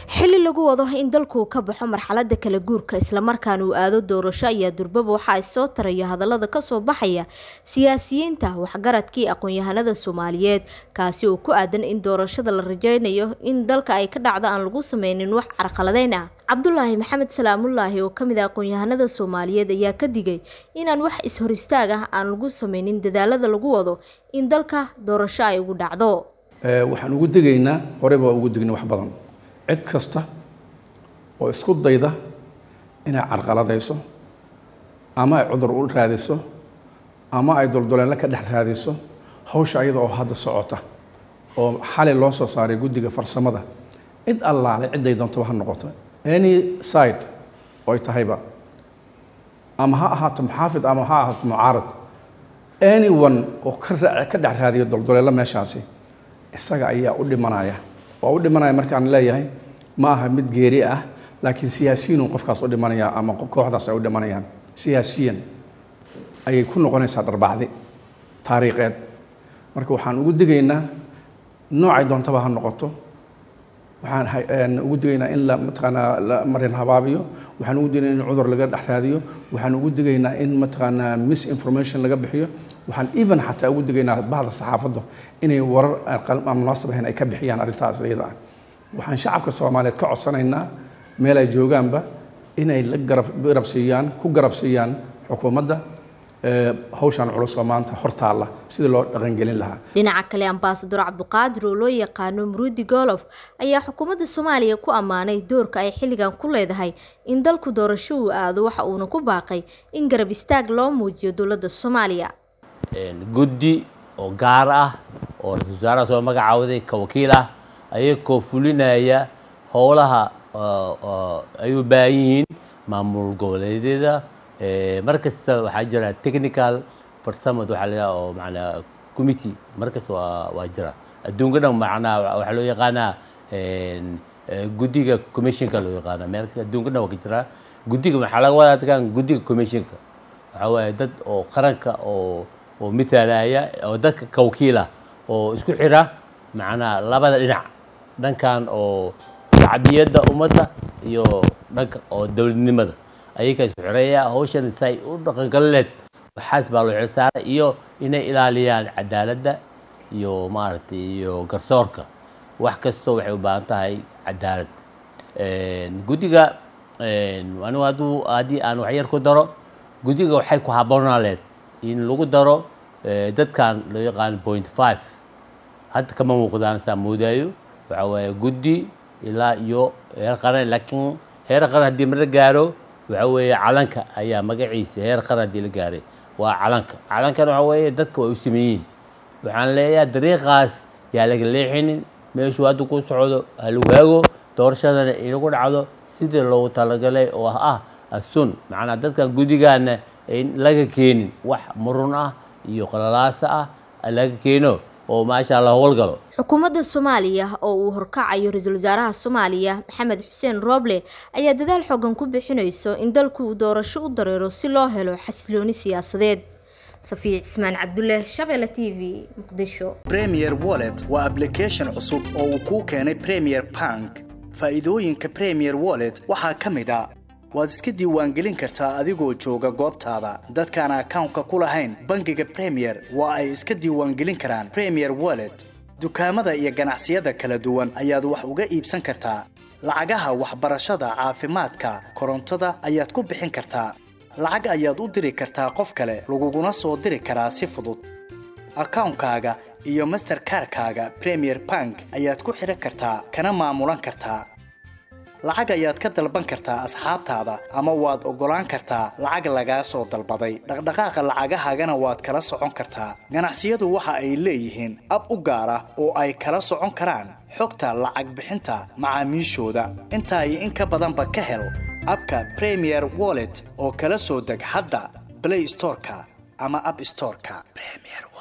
xili lagu wado in dalku ka baxo marxalada kala guurka islamarkaana uu aado doorasho ayaa durbaba waxa ay soo tarayo hadalada kasoo baxaya siyaasiyiinta waxgaradkii aqoon-yahanada soomaaliyeed kaasi oo ku aadan in doorashada la rajeynayo in dalka ay ka dhacdo aan lagu sameynin wax carqaladeyn ah cabdulaahi maxamed salaamulaahi oo kamid ah aqoon-yahanada soomaaliyeed ayaa ka digay inaan wax is-hor istaag ah aan lagu sameynin dadaalada lagu wado in dalka doorasho ay ugu dhacdo waxaan ugu degaynaa horeyba waa ugu degna wax badan cid kasta oo isku dayda inay carqaladayso ama ay cudur u raadiso ama ay dulduleello ka dhex raadiso hawsha ayada oo hadda socota oo xali loo soo saaray guddiga farsamada cid allaale cidday doontaba ha noqoto any side oo ay tahayba ama ha ahaato muxaafid ama ha ahaato mucaarad anyone oo ka raa ka dhex raadiyo dulduleello meeshaasi isaga ayaa u dhimanaya waa u dhimanaya markaan leeyahay ma aha mid geeri ah laakiin siyaasiyiinun qofkaas u dhimanaya ama kooxdaas ay u dhimanayaan siyaasiyan ayay ku noqonaysaa dharbacdi taariikheed marka waxaan ugu digaynaa noocay doontaba ha noqoto waxaan ugu digaynaa in la mataqaanaa la marin habaabiyo waxaan ugu digaynaa in cudur laga dhex raadiyo waxaan ugu digaynaa in mataqaanaa misinformation laga bixiyo waxaan even xataa ugu digaynaa bahda saxaafadda inay warar aan munaasab ahayn ay ka bixiyaan arrintaas iyada ah waxaan shacabka soomaaliyeed ka codsanaynaa meel ay joogaanba inay la garab garab siiyaan ku garab siiyaan xukuumadda hawshan culus oo maanta hortaalla sidii loo dhaqangelin lahaa dhinaca kale ambaasador cabdiqaadir oo loo yaqaano muruudi golof ayaa xukuumadda soomaaliya ku ammaanay doorka ay xilligan ku leedahay in dalku doorasho uu aado waxa uuna ku baaqay in garab istaag loo muujiyo dowladda soomaaliya guddi oo gaar ah oo ra-isul wasaaraha soo magacaawday ka wakiil ah ayagoo fulinaya howlaha ay u baahan yihiin maamul goboleedyada mar kasta waxaa jira technical farsamad waxaa la oo macnaa committee mar kasta waa waa jira adduunka dhan macnaa waxaa loo yaqaanaa guddiga commissionka loo yaqaana meel kasta adduunka dhan waa ka jira guddiga waxaa laga wadaa dadkan guddiga commissionka waxaa waaye dad oo qaranka oo oo mitaalaya oo dadka ka wakiila oo isku xira macnaa labada dhinac dhankan oo shacbiyadda ummadda iyo dhanka oo dowladnimada ayakaa isku xireeya hawshan say u dhaqangaleed waxaas baa loo xilsaaray iyo inay ilaaliyaan cadaaladda iyo maaragtay iyo garsoorka wax kastoo waxay u baahan tahay cadaalad guddiga anigu hadduu haddii aan waxyar ku daro guddiga waxay ku haboonaaleed in lagu daro dadkan loo yaqaano point five hadda kama muuqdaan saa moodaayo waxaa waaye guddi ilaa iyo heer qaran laakiin heer qaran haddii mala gaaro waxaa weeye calanka ayaa magaciisa heer qaran haddii la gaaray waa calanka calankana waxaa weeye dadka way u sameeyiin waxaan leeyahay dariiqaas yaa laga leexinin meeshuu hadda ku socdo ha lagu haago doorashadana inagu dhacdo sidii loogu talagalay oo ah asun macnaa dadkan guddigaana ayn laga keenin wax murun ah iyo qalalaasa ah laga keeno oo maasha alla howlgalo xukuumadda soomaaliya oo uu horkacayo ra-iisul wasaaraha soomaaliya maxamed xuseen rooble ayaa dadaal xoogan ku bixinayso in dalku uu doorasho u dareero si loo helo xasilooni siyaasadeed safiya cismaan cabdulle shabeelle t v muqdisho premier wallet waa ablication cusub oo uu kuu keenay premier bank faa'iidooyinka premier wallet waxaa ka mid a waad iska diiwaangelin kartaa adigoo jooga goobtaada dadkaan akawnka ku lahayn bangiga premier waa ay iska diiwaangelin karaan premier wallet dukaamada iyo ganacsiyada kala duwan ayaad wax uga iibsan kartaa lacagaha waxbarashada caafimaadka korontada ayaad ku bixin kartaa lacag ayaad u diri kartaa qof kale laguguna soo diri karaa si fudud akawnkaaga iyo masterkarkaaga premier bank ayaad ku xidhan kartaa kana maamulan kartaa lacag ayaad ka dalban kartaa asxaabtaada ama waad oggolaan kartaa lacag lagaa soo dalbaday dhaqdhaqaaqa lacagahaagana waad kala socon kartaa ganacsiyadu waxa ay leeyihiin ab u gaar ah oo ay kala socon karaan xogta lacag bixinta macaamiishooda intaa iyo in ka badanba ka hel abka premier wallet oo kala soo deg hadda blay storeka ama ab storeka